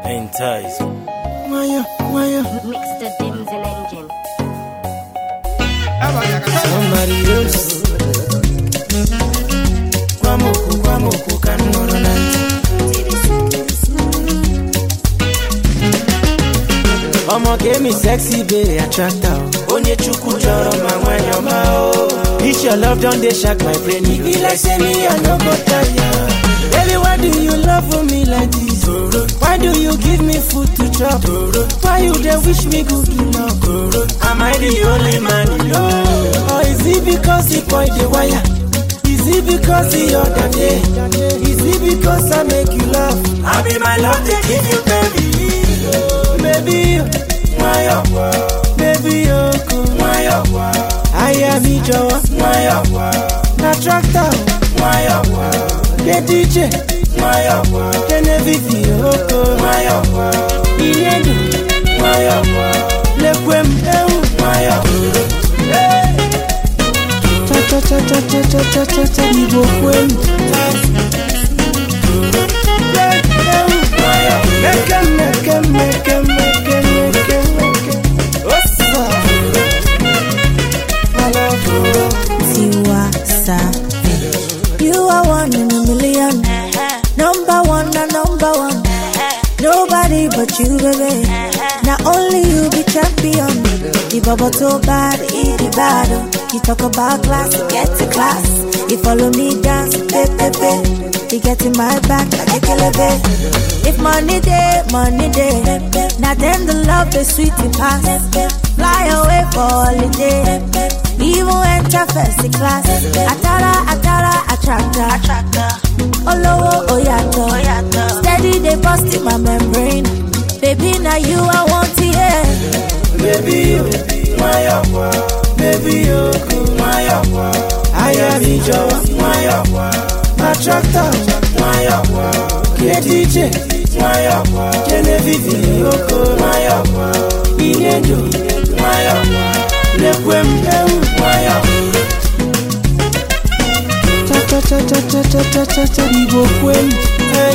Entice. Wire, wire. Mix the Denzel engine. Somebody else. Kwamoku, kwamoku, ka m nọrọ na ntị. Ọmọ ga-emi sexy bae attractor o. Onye chukwu chọrọ ma nwanyị ọma o. This your love don dey shark my brain. E be like say me I no go tire. Baby, why do you love for me like this? Why do you give me food to chop? Why you dey wish me good luck? Am I the only man you know? Or is it because the boy dey wire? Is it because the other day? Is it because I make you laugh? I be my love, they give you baby. Baby, why up? Baby, oh, why up? I am me, Joe. Why up? Na tractor. Why up? The DJ. Why up? The Navy, oh, why up? Inedu. Why up? Lekwem, eh, why up? Hey. Cha cha cha cha cha cha cha cha cha Igbo kwem Meke meke meke meke meke meke Osa I love you Tiwa Savage. You are one in a million. Number one, na number one. Nobody but you, baby. Not only you be champion. The bubble too bad, eat the battle. You talk about class, you get to class. You follow me dance, pay, pay, pay. You get in my back like a killer, If money day, money day. Now then the love is sweet and pass. Fly away for holiday. Even enter first class. Atara, atara, attractor. Olowo, oyato. Steady, they bust in my membrane. Baby, now you I want to hear. Baby you, why up? Baby you, why up? I am Ijo, why up? My tractor, why up? The DJ, why up? Genevieve, Yoko, why up? Inedu, why up? Lekwem, eh, why up? Cha cha cha cha cha cha cha cha cha Igbo kwem, eh.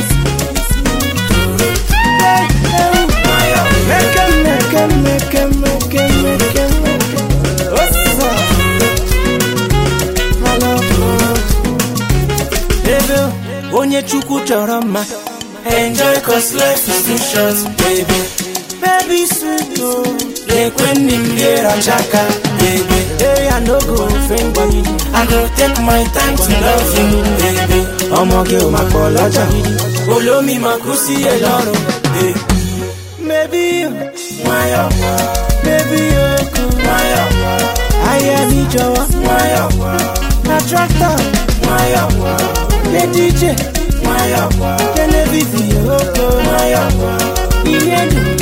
Hey, eh, why up? Meke, meke, meke, meke, meke, meke. Osa. I love you. Baby, onye chukwu chọrọ mma enjoy cause life is too short baby baby sweet o lekwe nne m ga-erachaka baby hey i no go offend gbagidi i go take my time to love you baby ọmọge ò máa pọ̀ lọ́jà olómi máa kú sí ẹ lọ́rùn baby. Maybe you, why up? Maybe you could, why up? I am Ijoa, why up? Na tractor, why up? The DJ, why up? The Navy, why up? Inedu,